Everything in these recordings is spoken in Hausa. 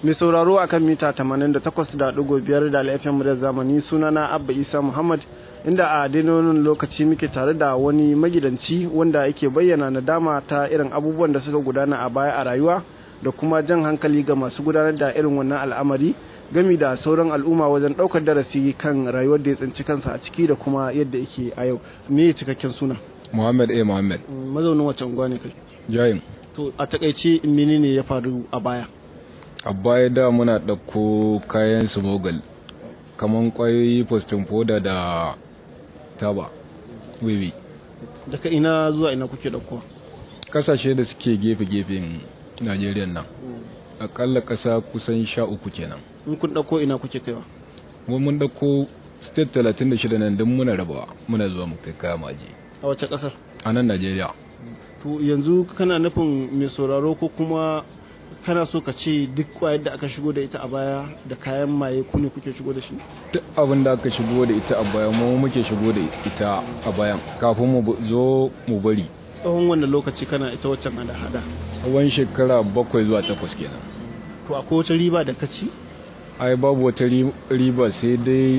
mai sauraro akan mita 88.5 da alfm da zamani sunana abba isa muhammad inda a dainonin lokaci muke tare da wani magidanci wanda yake bayyana nadama ta irin abubuwan da suka gudana a baya a rayuwa da kuma jan hankali ga masu gudanar da irin wannan al'amari gami da sauran al'umma wajen ɗaukar darasi kan rayuwar da ya tsinci kansa a ciki da kuma yadda yake a yau me cikakken suna Muhammad A. Muhammad. mazaunin wace unguwa ne kai Jayin. to a takaice menene ya faru a baya A baya da muna ɗauko kayan smogal kaman ƙwayoyi postin foda da taba wiwi. daga ina zuwa ina kuke ɗaukowa Ƙasashe da suke gefe-gefen Najeriya nan. Aƙalla ƙasa kusan sha uku kenan. in kun ɗauko ina kuke kaiwa Mu mun ɗauko state talatin da shida nan don muna rabawa muna zuwa mu kai kaya maji. a wace ƙasar A nan Najeriya. to yanzu kana nufin mai sauraro ko kuma kana so ka ce duk kwayar da aka shigo da ita a baya da kayan maye ku ne kuke shigo da shi Duk abin da aka shigo da ita a bayan mu muke shigo da ita a bayan kafin mu bu- zo mu bari. tsawon wanda lokaci kana ita waccan hada-hada Tsawon shekara bakwai zuwa takwas kenan. to akwai wata riba da ka ci ai babu wata ri- riba sai dai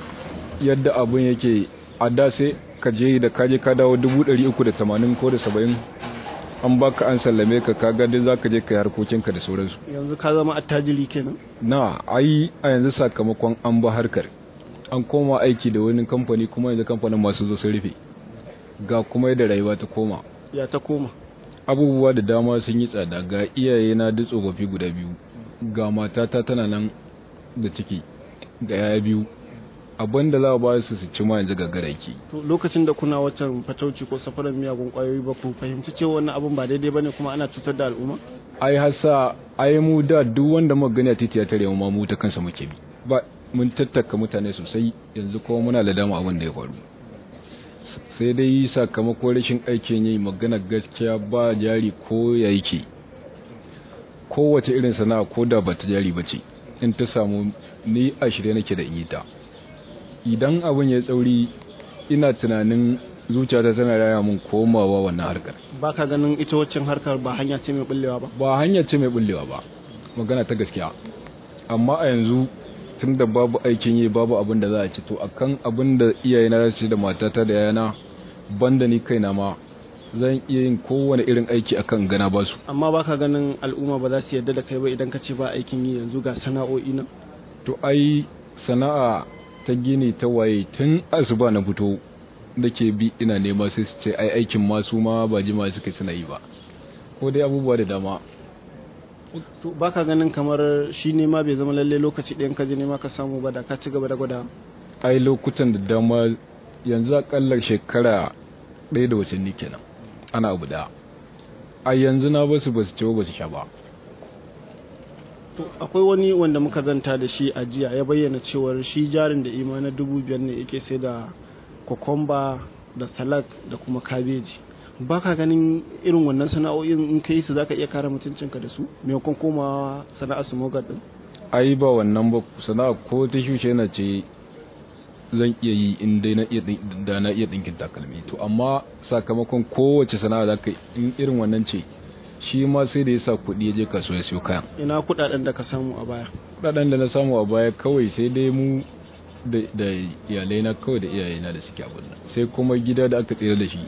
yadda abin yake a da sai ka je da kaje ka dawo dubu ɗari uku da tamanin ko da saba'in an baka an sallame ka ka ga dai za ka je ka yi harkokinka da sauransu yanzu ka zama attajiri kenan na ai a yanzu sakamakon an ba harkar an koma aiki da wani kamfani kuma yanzu kamfanin masu zo sun rufe ga kuma yadda rayuwa ta koma ya ta koma abubuwa da dama sun yi tsada ga iyaye na duk tsofaffi guda biyu ga matata tana nan da ciki ga yaya biyu abin da za a ba su su ci ma yanzu gagara yake to lokacin da kuna waccan fatauci ko safarar miyagun kwayoyi ba ku fahimci cewa wannan abun ba daidai bane kuma ana cutar da al'umma ai hasa ai mu da duk wanda muka gani a titi ya tare mu ma mu ta kansa muke bi ba mun tattaka mutane sosai yanzu kuma muna da dama abin da ya faru sai dai sakamakon rashin aikin yi magana gaskiya ba jari ko ya yake kowace irin sana'a ko da ba ta jari ba ce in ta samu ni a shirye nake da in yi ta idan abin ya tsauri ina tunanin zuciyata tana raya mun komawa wannan harkar ba ka ganin ita waccan harkar ba hanya ce mai bullewa ba ba hanya ce mai bullewa ba magana ta gaskiya amma a yanzu tun da babu aikin yi babu abin da za a ci to akan abin da iyayena za su ci da matata da yana banda ni kaina ma zan iya yin kowane irin aiki akan gana ba su amma ba ka ganin al'umma ba za su yarda da kai ba idan ka ce ba aikin yi yanzu ga sana'o'i nan to ai sana'a ta gini ta waye tun asuba na fito nake bi ina nema sai su ce ai aikin masu ma ba jima suka suna yi ba ko dai abubuwa da dama to ba ka ganin kamar shi ne ma bai zama lalle lokaci ɗayan ka je nema ka samu ba da ka ci gaba da gwada ai lokutan da dama yanzu akalla shekara ɗaya da watanni kenan ana abu da a yanzu na basu basu ci ba basu sha ba to akwai wani wanda muka zanta da shi a jiya ya bayyana cewar shi jarin da ima na dubu biyar ne yake sai da kokomba da salad da kuma kabeji ba ka ganin irin wannan sana'o'in in ka yi su za ka iya kare mutuncinka da su maimakon komawa sana'ar su mogar din ai ba wannan ba sana'a ko ta shushe na ce zan iya yi in dai na iya ɗin- da na iya ɗinkin takalmi to amma sakamakon kowace sana'a za ka yi, in irin wannan ce shi ma sai da ya sa kuɗi ya je kasuwa ya siyo kayan ina kuɗaɗen da ka samu a baya kuɗaɗen da na samu a baya kawai sai dai mu da da iyalai na kawai da iyayena da suke abin nan sai kuma gida da aka tsira da shi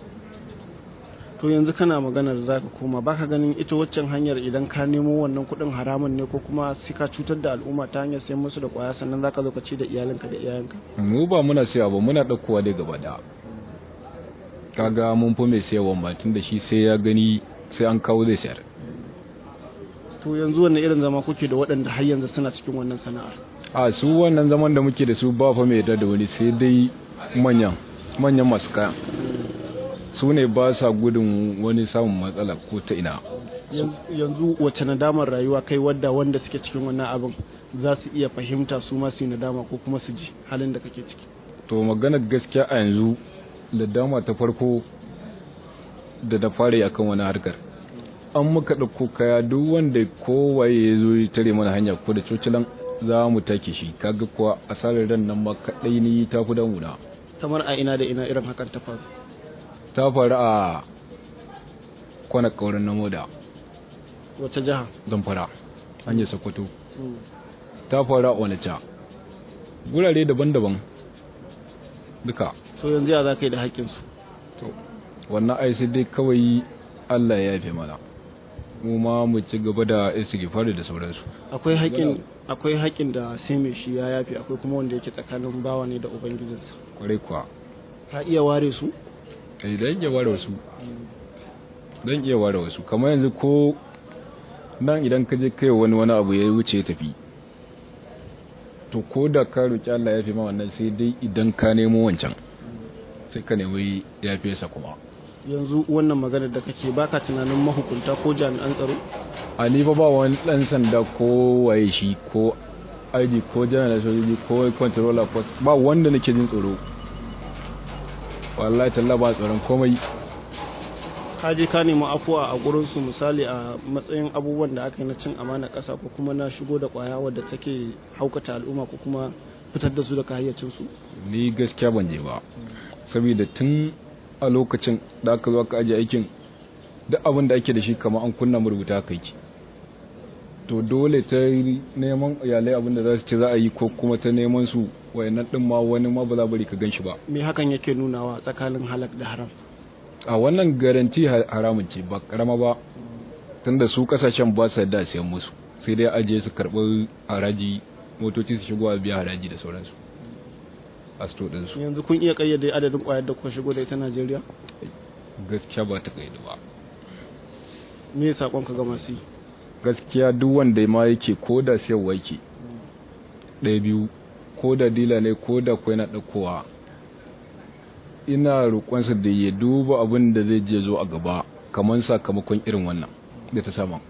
to yanzu kana maganar za ka koma ba ka ganin ita waccan hanyar idan ka nemo wannan kuɗin haramun ne ko kuma sai ka cutar da al'umma ta hanyar sayan musu da ƙwaya sannan za ka zo ka ci da iyalinka da iyayenka mu ba muna siya ba muna ɗaukowa dai gaba da kaga mun fi mai siyawan ma tun da shi sai ya gani sai an kawo zai sayar to yanzu wanne irin zama kuke da waɗanda har yanzu suna cikin wannan sana'ar a su wannan zaman da muke da su ba fa mai yarda da wani sai dai manyan manyan masu kayan su ne ba sa gudun wani samun matsala ko ta ina Yan- yanzu wace nadamar rayuwa kai wadda wanda suke cikin wannan abin za su iya fahimta su ma su yi nadama ko kuma su ji halin da kake ciki to maganar gaskiya a yanzu da dama ta farko da da fara yi akan wani harkar an muka ɗauko kaya duk wanda kowaye ya zo ya tare mana hanya ko da cocilan za mu take shi kaga kuwa asarar ran nan ma kaɗai ni ta fi damuna kamar a ina da ina irin hakan ta faru ta faru a kwana ƙaurin na moda wata jiha zamfara hanyar sokoto ta faru a onitsha gurare daban-daban duka to yanzu ya za ka yi da haƙƙinsu to wannan ai sai dai kawai Allah ya yafe mana mu ma mu ci gaba da istighfari da sauransu akwai haƙƙin akwai haƙƙin da sai mai shi ya yafe akwai kuma wanda yake tsakanin bawa ne da ubangijinsa kwarai kuwa ka iya ware su eh dan iya ware wasu dan iya ware wasu kamar yanzu ko nan idan ka je kai wani wani abu ya wuce ya tafi to ko da ka roki Allah ya fi ma wannan sai dai idan ka nemo wancan sai ka nemi ya fi sa kuma yanzu wannan magana da kake baka tunanin mahukunta ko jami'an tsaro a ni fa ba wani dan sanda ko waye shi ko ID ko general sojoji ko controller post ba wanda nake jin tsoro wallahi talla ba tsoron komai ka je ka nemi afuwa a gurin su misali a matsayin abubuwan da aka yi na cin amana ƙasa ko kuma na shigo da ƙwaya wadda take haukata al'umma ko kuma fitar da su daga hayyacin su ni gaskiya ban je ba saboda tun a lokacin da aka zo aka aje aikin duk abin da ake da shi kamar an kunna rubuta kai ki to dole ta neman iyalai abin da za su ce za a yi ko kuma ta neman su wayannan din ma wani ma ba za bari ka gan shi ba me hakan yake nunawa tsakanin halak da haram a wannan garanti haramun ce ba karama ba tunda su kasashen ba su da siyan musu sai dai aje su karɓi haraji motoci su shigo a biya haraji da sauransu a sto ɗinsu yanzu kun iya kayyade adadin ƙwayar da kuka shigo da ita Najeriya gaskiya ba ta kaidu ba me sakon ka ga masu yi gaskiya duk wanda ma yake ko da siyarwa yake ɗaya biyu ko da dila ne ko da kwai na ɗaukowa ina roƙonsa da ya duba abin da zai je zo a gaba kamar sakamakon irin wannan da ta sama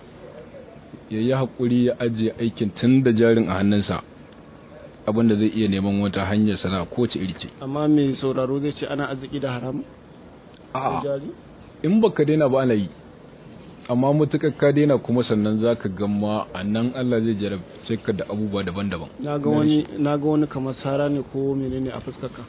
ya yi haƙuri ya ajiye aikin tun da jarin a hannunsa abin da zai iya neman wata hanyar sana ko ce iri ce amma mai sauraro zai ce ana arziki da haram A'a. jari in baka daina ba ana yi amma mutukar ka daina kuma sannan za ka gama a nan Allah zai jarabce ka da abubuwa daban-daban na ga wani na ga wani kamar sara ne ko menene a fuskar ka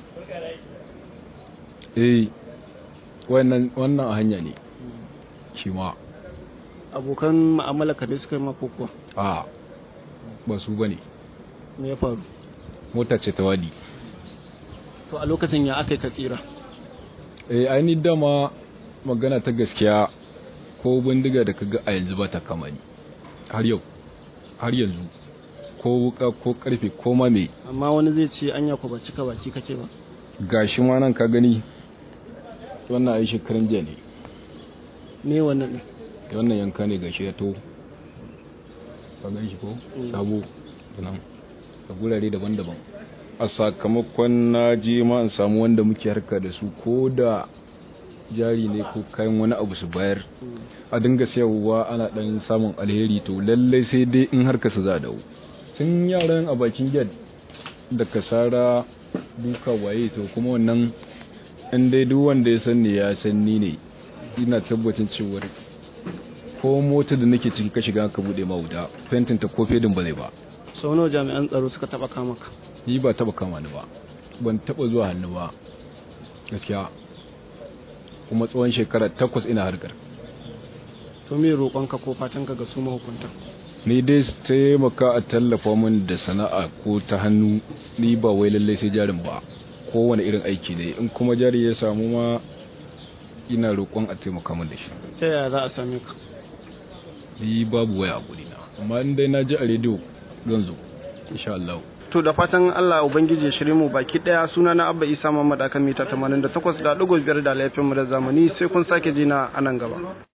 eh wannan wannan a hanya ne shi ma abokan mu'amala ka ne suka yi mako kuwa a ba su bane me ya faru mota ce ta wadi to a lokacin ya aka yi ka tsira eh ai ni dama magana ta gaskiya ko bindiga da kaga a yanzu ba ta kama ni har yau har yanzu ko wuka ko karfe ko ma me amma wani zai ce anya ko ba cika baki kake ba gashi ma nan ka gani wannan ai shekaran jiya ne me wannan ne wannan yanka ne gashi ya to ka gan shi ko sabo nan a gurare daban-daban a sakamakon na je ma in samu wanda muke harka da su ko da jari ne ko kayan wani abu su bayar a dinga sayarwa ana dan samun alheri to lallai sai dai in harka su za dawo tun yaran a bakin gate da kasara duka waye to kuma wannan in dai duk wanda ya san ne ya san ni ne ina tabbacin cewar ko mota da nake ciki ka shiga ka bude ma wuta fentin ta ko fedin ba zai ba sau nawa jami'an tsaro suka taba kama ka ni ba taba kama ni ba ban taba zuwa hannu ba gaskiya kuma tsawon shekara takwas ina harkar to me roƙonka ko fatanka ga su mahukunta ni dai su taimaka a tallafa min da sana'a ko ta hannu ni ba wai lallai sai jarin ba kowane irin aiki ne in kuma jari ya samu ma ina roƙon a taimaka min da shi ta yaya za a same ka ni babu waya a gurina amma in dai na ji a rediyo zan zo insha Allah to da fatan Allah ubangiji ya shirye mu baki daya suna na Abba Isa Muhammad akan mita 88.5 da laifin mu da zamani sai kun sake jina a nan gaba